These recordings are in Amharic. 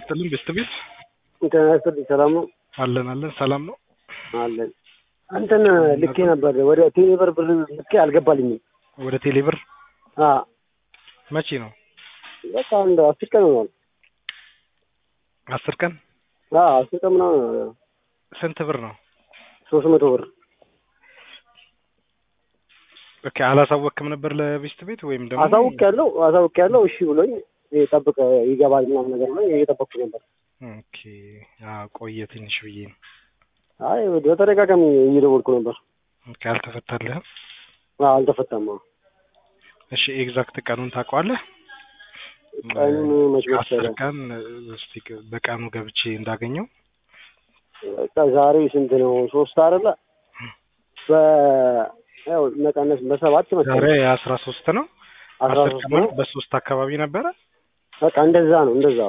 ይስጥልን ቤስት ቤት ጤና ይስጥልኝ። ሰላም ነው አለን አለን ሰላም ነው አለን። አንተን ልኬ ነበር ወደ ቴሌብር ብር ልኬ አልገባልኝም። ወደ ቴሌብር አ መቼ ነው በቃ አንድ አስር ቀን ሆኗል። አስር ቀን አ አስር ቀን ምናምን ስንት ብር ነው ሶስት መቶ ብር ኦኬ አላሳወቅም ነበር ለቤስት ቤት ወይም ደግሞ አሳውቅ ያለው አሳውቅ ያለው እሺ ብሎኝ ጠብቀ ይገባል ምናምን ነገር ብሎኝ እየጠበቅኩ ነበር። ኦኬ አዎ ቆየ ትንሽ ብዬ ነው አይ በተደጋጋሚ እየደወልኩ ነበር። ኦኬ አልተፈታልህም አ አልተፈታም። አዎ። እሺ ኤግዛክት ቀኑን ታውቀዋለህ ቀኑን መች አስር መሰለህ? ቀን እስቲ በቀኑ ገብቼ እንዳገኘው በቃ ዛሬ ስንት ነው? ሶስት አይደለ? በ ያው መቀነስ በሰባት ዛሬ መሰለህ አስራ ሶስት ነው አስራ አስር ሶስት ቀን ነው። ማለት በሶስት አካባቢ ነበረ በቃ እንደዛ ነው እንደዛ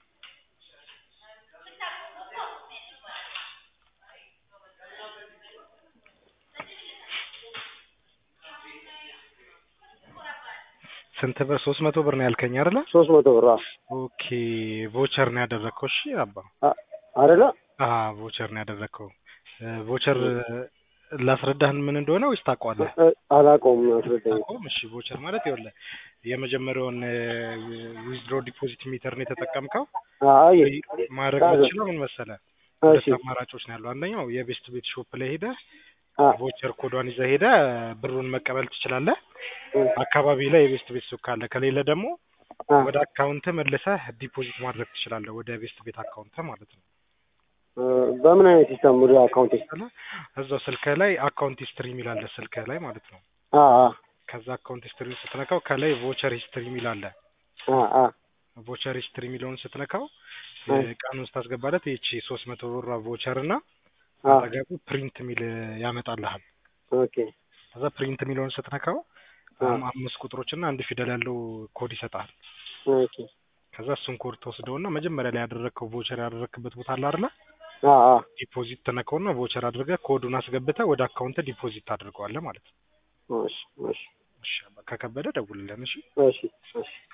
ስንት ብር ሶስት መቶ ብር ነው ያልከኝ አይደለ ሶስት መቶ ብር አዎ። ኦኬ ቮቸር ነው ያደረግከው እሺ አባ አ- አይደለ? አ ቮቸር ነው ያደረግከው ቮቸር ላስረዳህን ምን እንደሆነ ወይስ ታውቀዋለህ እ- አላውቀውም አስረዳኝ። አታውቀውም? እሺ ቮቸር ማለት ይኸውልህ የመጀመሪያውን ዊዝድሮ ዲፖዚት ሜተር ነው የተጠቀምከው አይ ማድረግ ጣዘ- የምትችለው ምን መሰለህ እሺ ሁለት አማራጮች ነው ያሉ አንደኛው የቤስት ቤት ሾፕ ላይ ሄደህ አ ቮቸር ኮዷን ይዘህ ሄደህ ብሩን መቀበል ትችላለህ እ- አካባቢ ላይ የቤስት ቤት ሱቅ ካለ ከሌለ ደግሞ አ ወደ አካውንት መልሰህ ዲፖዚት ማድረግ ትችላለህ ወደ ቤስት ቤት አካውንት ማለት ነው እ፣ በምን አይነት ሲስተም ወደ አካውንት ስለ እዛው ስልክህ ላይ አካውንት ሂስትሪ የሚል አለ ስልክህ ላይ ማለት ነው አ አ ከዛ አካውንት ሂስትሪ ስትነካው ከላይ ቮቸር ሂስትሪ የሚል አለ አ አ ቮቸር ሂስትሪ የሚለውን ስትነካው አይ። ቀኑን ስታስገባለት ይቺ ሶስት መቶ ብሯ ቮቸር እና አ አጠገቡ ፕሪንት የሚል ያመጣልሃል ኦኬ ከዛ ፕሪንት የሚለውን ስትነካው አ አም- አምስት ቁጥሮች እና አንድ ፊደል ያለው ኮድ ይሰጣል ኦኬ ከዛ እሱን ኮድ ተወስደውና መጀመሪያ ላይ ያደረግከው ቮቸር ያደረግክበት ቦታ አለ አይደለ አ አ ዲፖዚት ትነካውና ቮቸር አድርገህ ኮዱን አስገብተህ ወደ አካውንት ዲፖዚት ታደርገዋለህ ማለት ነው እሺ እሺ እሺ ከከበደ ደውልልን እሺ እሺ እሺ